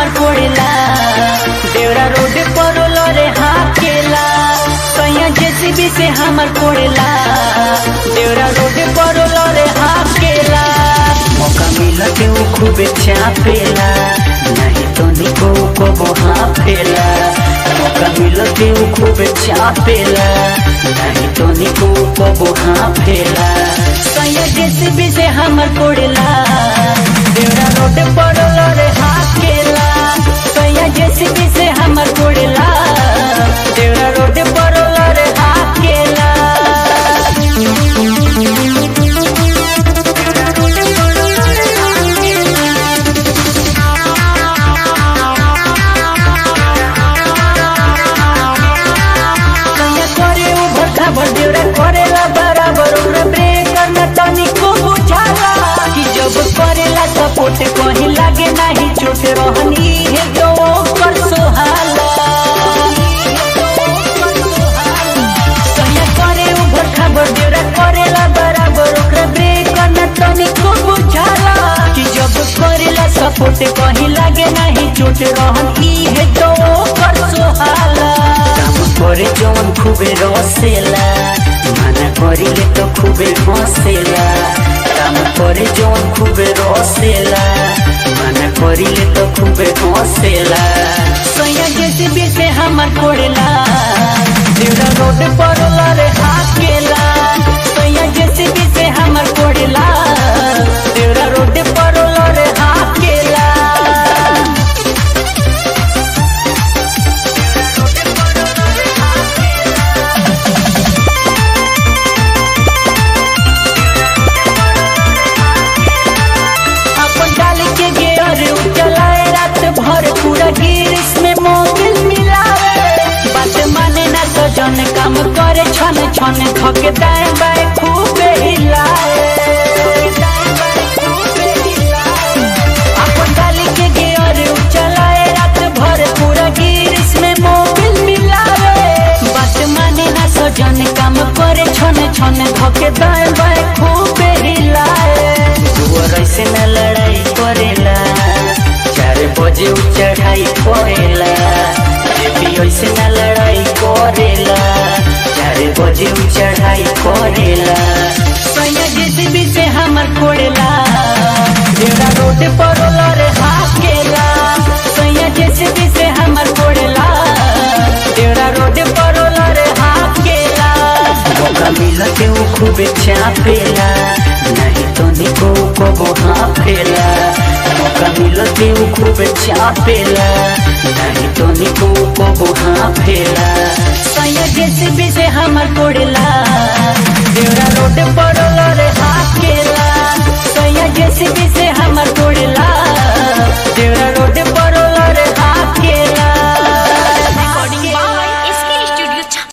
हमर कोड़ेला देवरा रोड पर लरे हाकेला सैया जेसीबी से हमर कोड़ेला देवरा रोड पर लरे हाकेला मौका मिला के वो खूबे चापेला नहीं तो निको को वहाँ फेला मौका मिला के वो खूबे चापेला नहीं तो निको को वहाँ फेला सैया जेसीबी से हमर कोड़ेला देवरा रोड पर लरे हाकेला सैया जेसीबी से हमर कोड़ेला देवरा रोड पर लरे हाकेला कन्या करे उ भट्टा भर देवरा करेला बराबर ओकरा ब्रेक करना तनिको बुझाला कि जब करेला सपोर्ट कहीं लागे नाही चोट रहनी है तो ओकर सोहाला कन्या करे उ भट्टा भर देवरा करेला बराबर ओकरा ब्रेक करना तनिको बुझाला कि जब करेला सपोर्ट कहीं लागे नाही चोट रहनी है तो ओकर सोहाला काम করে যখন খুবই রসেলা মানা করিলে তো খুবই হসেলা কাম করে যখন খুবই রসেলা মানা করিলে তো খুবই হসেলা সৈয়া গেছে বেশে আমার পড়েলা দেউরা রোড পড়লা রে হাকেলা সৈয়া গেছে বেশে আমার পড়েলা দেউরা রোড পড়লা রে হাকেলা अपन डाल के गेर चलाए रात भर पूरा गिरिस में मोबिल मिलावे बात माने ना तो जन काम करे छन छन थके दाएं बाएं खूबे हिलाए अपन डाल के गेर चलाए रात भर पूरा गिरिस में मोबिल मिलावे बात माने ना तो जन काम करे छन छन थके दाएं बाएं खूबे हिलाए दुआर ऐसे न लड़ाई करेला चार बजे उ चढ़ाई करेला जेपी ऐसे न लड़ाई करेला चार बजे उ चढ़ाई करेला सैया जेसीबी से हमर कोड़ेला जेड़ा रोड पर लरे हाकेला सैया जेसीबी से हमर कोड़ेला जेड़ा रोड पर लरे हाकेला मौका मिला के वो खूबे चापेला नहीं तो निको को वहाँ फेला मौका मिला के वो खूबे चापेला नहीं तो निको को वहाँ फेला सैया जेसीबी से हमर कोड़ेला देवरा रोड पर लरे हाथ